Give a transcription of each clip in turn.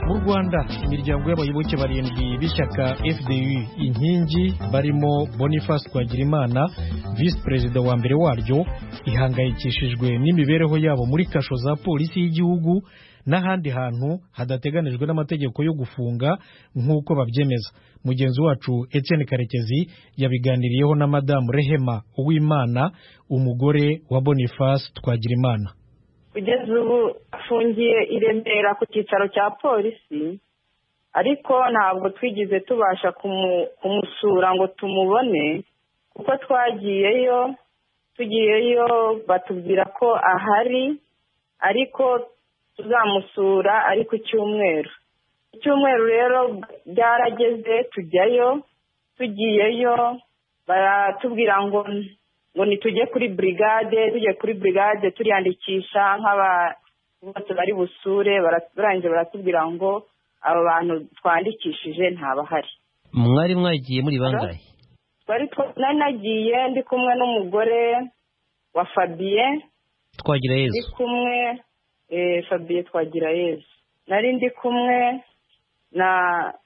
mu rwanda imiryango y'abayoboke barindwi b'ishyaka fdu inkingi barimo boniface twagirimana visi perezida wa mbere waryo ihangayikishijwe n'imibereho yabo muri kasho za polisi y'igihugu n'ahandi hantu hadateganijwe n'amategeko yo gufunga nk'uko babyemeza mugenzi wacu Etienne karekezi yabiganiriyeho na madamu rehema uwimana umugore wa boniface twagirimana kugeza ubu afungiye i remera ku cyicaro cya polisi ariko ntabwo twigeze tubasha kumusura ngo tumubone kuko twagiyeyo tugiyeyo batubwira ko ahari ariko tuzamusura ari ku cyumweru icyumweru rero byarageze tujyayo tugiyeyo baratubwira ngo ngo nitujye kuri burigade tujye kuri burigade turiyandikisha bose bari busure barangije baratubwira ngo aba bantu twandikishije ntabahari mwari mwagiye muri bangahe nari nagiye ndi kumwe n'umugore wa fabiye twagira ndi yezu kumwe fabiye twagira yezu nari ndi kumwe na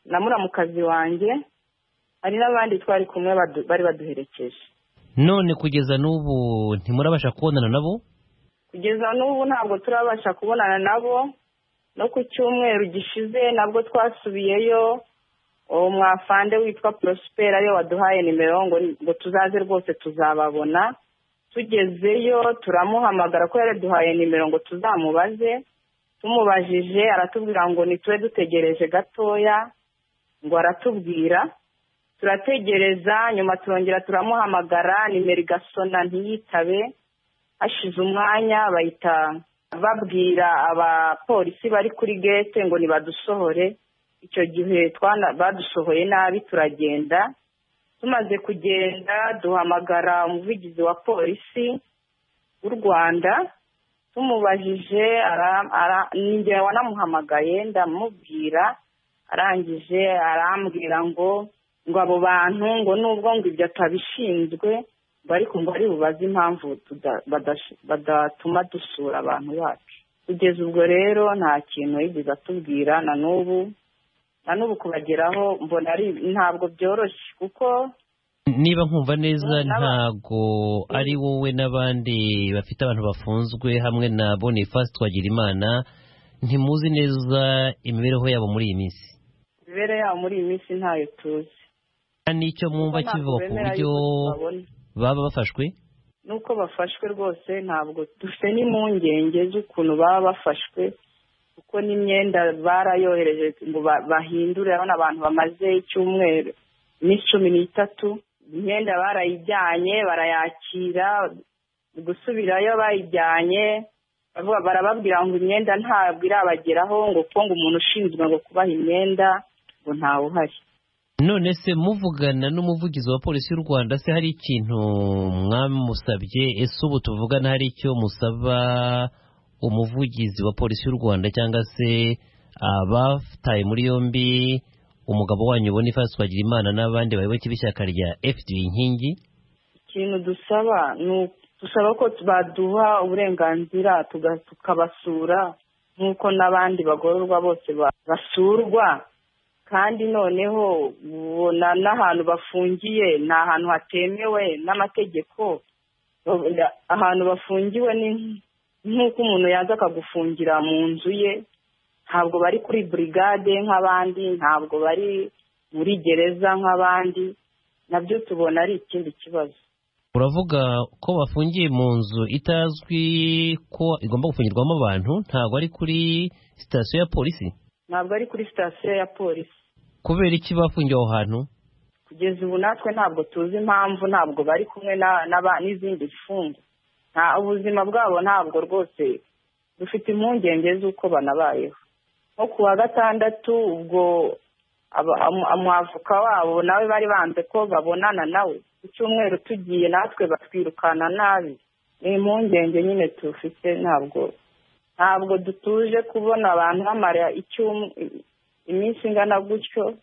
na muramukazi wanjye hari n'abandi twari kumwe badu- bari baduherekeje none kugeza n'ubu ntimurabasha kubonana nabo kugeza n'ubu ntabwo turabasha kubonana nabo no ku cyumweru gishize nabwo twasubiyeyo uwo mwafande witwa porosiperi ariyo waduhaye nimero ngo ngo tuzaze rwose tuzababona tugezeyo turamuhamagara ko yaraduhaye nimero ngo tuzamubaze tumubajije aratubwira ngo nitube dutegereje gatoya ngo aratubwira turategereza nyuma turongera turamuhamagara nimero igasona ntiyitabe hashize umwanya bahita babwira abapolisi bari kuri gete ngo nibadusohore icyo gihe twana- badusohoye nabi turagenda tumaze kugenda duhamagara umuvugizi wa polisi w'u rwanda tumubajije ara- ara- ni njye wanamuhamagaye ndamubwira arangije arambwira ngo ngo abo bantu ngo nubwo ngo ibyo atabishinzwe ngo ariko ngo ari bubaze impamvu tuda- badash- badatuma dusura abantu bacu kugeza ubwo rero nta kintu yigeze atubwira na n'ubu na n'ubu kubageraho mbona ari ntabwo byoroshye kuko niba nkumva neza Naba- ntago ari wowe n'abandi bafite abantu bafunzwe hamwe na boniface twagirimana ntimuzi neza imibereho yabo muri iyi minsi imibereho yabo muri iyi minsi ntayo tuzi Nta n'icyo mwumva Ntabwo kivuga ku bemera buryo yuko tubabona. baba bafashwe nuko bafashwe rwose ntabwo dufite n'impungenge z'ukuntu baba bafashwe kuko n'imyenda barayohereje ngo ba- bahindure urabona abantu bamaze icyumweru iminsi cumi n'itatu imyenda barayijyanye barayakira gusubirayo bayijyanye bavuga- barababwira ngo imyenda ntabwo irabageraho ngo kuko ngo umuntu ushinzwe ngo kubaha imyenda ngo ntawuhari none se muvugana n'umuvugizi wa polisi y'u rwanda se hari ikintu mwamusabye ese ubu tuvugana hari icyo musaba umuvugizi wa polisi y'u rwanda cyangwa se abataye muri yombi umugabo wanyu boniface twagirimana n'abandi bayoboke b'ishyaka rya fd inkingi ikintu dusaba ni u- dusaba ko baduha uburenganzira tuga- tukabasura nk'uko n'abandi bagororwa bose ba- basurwa kandi noneho ubona n'ahantu bafungiye ni ahantu hatemewe n'amategeko Bavuga- ahantu bafungiwe ni nk'uko umuntu yaza akagufungira mu nzu ye ntabwo bari kuri burigade nk'abandi ntabwo bari muri gereza nk'abandi nabyo tubona ari ikindi kibazo uravuga ko bafungiye mu nzu itazwi ko igomba gufungirwamo abantu ntabwo ari kuri sitasiyo ya polisi ntabwo ari kuri sitasiyo ya polisi kubera iki bafungiye aho hantu kugeza ubu natwe ntabwo tuzi impamvu ntabwo bari kumwe na- n'aba- n'izindi mfungwa nta ubuzima bwabo ntabwo rwose dufite impungenge z'uko banabayeho nko ku wa gatandatu ubwo aba- amu- umwavoka wabo nawe bari banze ko babonana nawe ku cyumweru tugiye natwe batwirukana nabi ni impungenge nyine tufite ntabwo ntabwo dutuje kubona abantu bamara icyum- iminsi ingana gutyo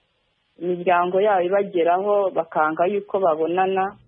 imiryango yabo ibageraho bakanga yuko babonana